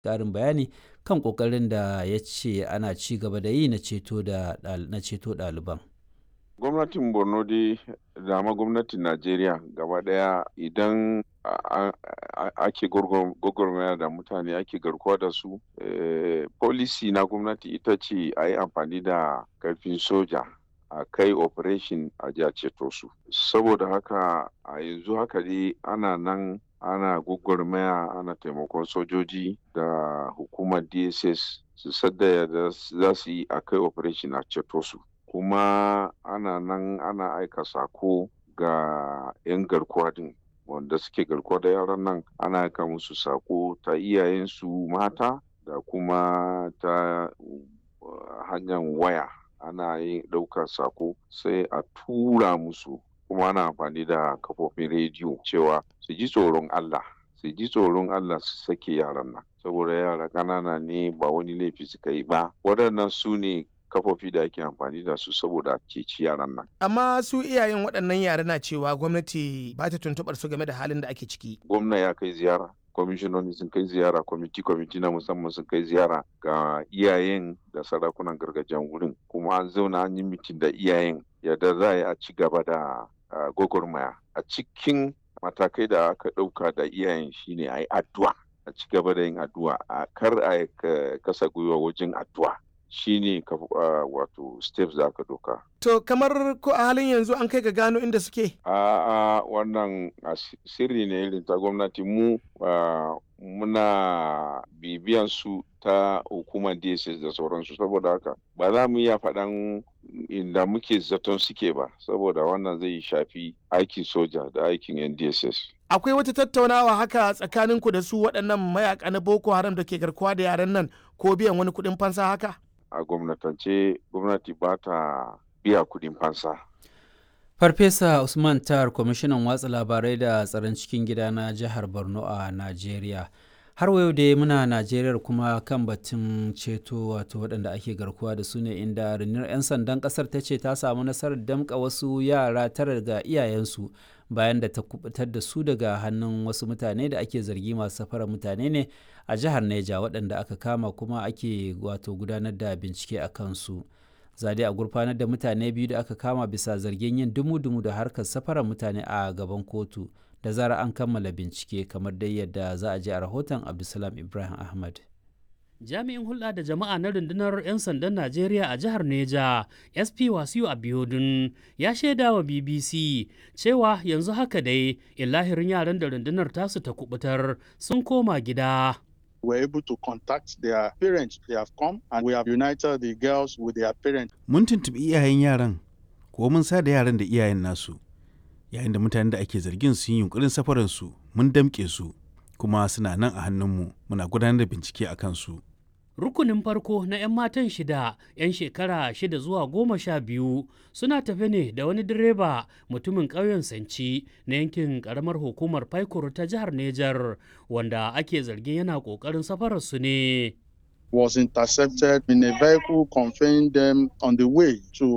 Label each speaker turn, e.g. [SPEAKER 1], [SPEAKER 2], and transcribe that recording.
[SPEAKER 1] ƙarin bayani kan ƙoƙarin da ya ce ana ci gaba da yi na ceto ɗaliban.
[SPEAKER 2] gwamnatin borno dai da ma gwamnatin najeriya gaba daya idan ake gwagwarmaya da mutane ake garkuwa da su policy na gwamnati ita ce a yi amfani da karfin soja a kai operation a ja ceto su saboda haka a yanzu haka dai ana nan ana gwagwarmaya ana taimakon sojoji da hukumar dss su sadda da za su yi a kai operation a ceto su kuma ana nan ana aika sako ga 'yan garkuwa din wanda suke garkuwa da yaran nan ana aika musu sako ta iyayensu mata da kuma ta hanyar waya ana yin ɗaukar sako sai a tura musu kuma ana amfani da kafofin rediyo cewa su ji tsoron Allah su ji tsoron Allah su sake yaran nan saboda yara ƙanana ne ba wani laifi suka yi ba waɗannan su ne kafofi da ake amfani da su saboda ceci yaran nan.
[SPEAKER 3] Amma su iyayen waɗannan yara na cewa gwamnati ba ta tuntuɓar su game da halin da ake ciki.
[SPEAKER 2] Gwamna ya kai ziyara, kwamishinoni sun kai ziyara, kwamiti kwamiti na musamman sun kai ziyara ga iyayen da sarakunan gargajiyan wurin. Kuma an zauna an yi mitin da iyayen yadda za a yi a ci gaba da gwagwarmaya. A cikin matakai da aka ɗauka da iyayen shine a yi addu'a. A ci gaba da yin addu'a, a kar a kasa gwiwa wajen addu'a. shine uh, wato steps da aka doka.
[SPEAKER 3] To kamar ko a halin yanzu an kai ga gano inda suke?
[SPEAKER 2] A uh, wannan uh, sirri ne irin ta gwamnati mu muna bibiyan su ta hukumar DSS da sauransu saboda haka ba za mu iya faɗan inda muke zaton suke ba saboda wannan zai shafi aikin soja da aikin yan DSS.
[SPEAKER 3] akwai wata tattaunawa haka tsakaninku da su waɗannan mayaka na boko haram da ke garkuwa da yaran nan ko biyan wani kuɗin fansa haka
[SPEAKER 2] a gwamnatance gwamnati ba ta biya kuɗin fansa
[SPEAKER 1] farfesa usman tar kwamishinan watsa labarai da tsaron cikin gida na jihar borno a najeriya har yau da muna najeriya kuma kan batun ceto wato waɗanda ake garkuwa da su ne inda rundunar 'yan sandan ƙasar ta ce ta samu nasarar damƙa wasu yara tara ga iyayensu bayan da ta kubutar da su daga hannun wasu mutane da ake zargi masu safarar mutane ne a jihar neja waɗanda aka kama kuma ake wato gudanar da bincike a kansu zade a gurfanar da mutane biyu da aka kama bisa zargin yin dumu-dumu da harkar safarar mutane a gaban kotu da zara an kammala bincike kamar dai yadda za a ji a rahoton abdulsalam ibrahim ahmad
[SPEAKER 4] jami'in hulɗa da jama'a na rundunar 'yan sandan najeriya a jihar neja sp wasiu abiodun ya shaida wa bbc cewa yanzu haka dai illahirin yaran da rundunar tasu ta kubutar sun koma gida
[SPEAKER 5] were able to contact their parents. They have come and we have united the girls with their parents.
[SPEAKER 6] Mun tuntuɓi iyayen yaran, ko mun sa da yaran da iyayen nasu. Yayin da mutanen da ake zargin sun yi yunkurin safaransu, mun damƙe su, kuma suna nan a hannunmu, muna gudanar da bincike a kansu.
[SPEAKER 4] Rukunin farko na 'yan matan shida, 'yan shekara shida zuwa goma sha biyu suna tafe ne da wani direba mutumin ƙauyen Sanci na yankin ƙaramar hukumar Paikur ta jihar Nejar wanda ake zargin yana ƙoƙarin safararsu ne.
[SPEAKER 5] Was intercepted in a vehicle conveying them on the way to